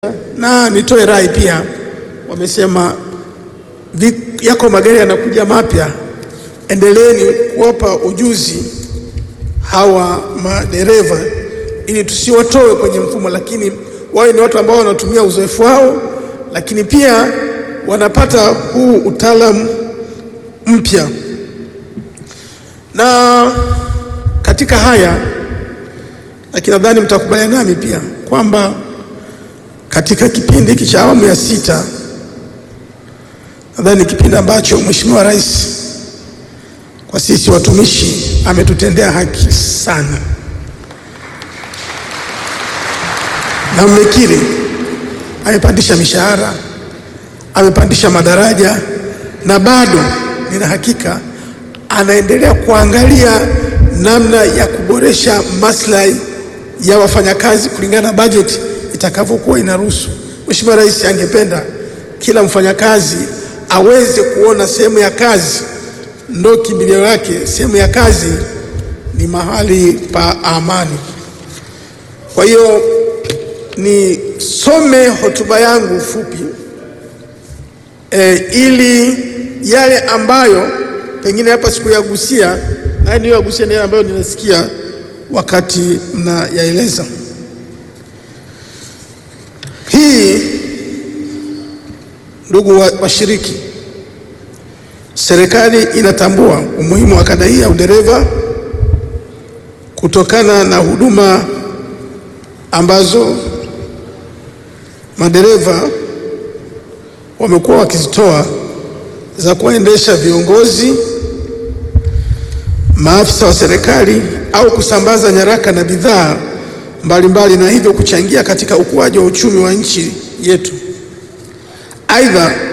na nitoe rai pia, wamesema vi- yako magari yanakuja mapya, endeleeni kuwapa ujuzi hawa madereva ili tusiwatoe kwenye mfumo, lakini wawe ni watu ambao wanatumia uzoefu wao, lakini pia wanapata huu utaalamu mpya. Na katika haya, lakini nadhani mtakubaliana nami pia kwamba katika kipindi hiki cha awamu ya sita, nadhani kipindi ambacho Mheshimiwa Rais kwa sisi watumishi ametutendea haki sana, na mmekiri, amepandisha mishahara, amepandisha madaraja, na bado nina hakika anaendelea kuangalia namna ya kuboresha maslahi ya wafanyakazi kulingana na bajeti itakavyokuwa inaruhusu. Mheshimiwa Rais angependa kila mfanyakazi aweze kuona sehemu ya kazi ndo kimbilio lake, sehemu ya kazi ni mahali pa amani. Kwa hiyo nisome hotuba yangu fupi e, ili yale ambayo pengine hapa sikuyagusia haya niyoyagusia ni yale ambayo ninasikia wakati mnayaeleza. Hii, ndugu wa- washiriki, serikali inatambua umuhimu wa kada hii ya udereva kutokana na huduma ambazo madereva wamekuwa wakizitoa za kuwaendesha viongozi, maafisa wa serikali au kusambaza nyaraka na bidhaa mbalimbali na hivyo kuchangia katika ukuaji wa uchumi wa nchi yetu. Aidha,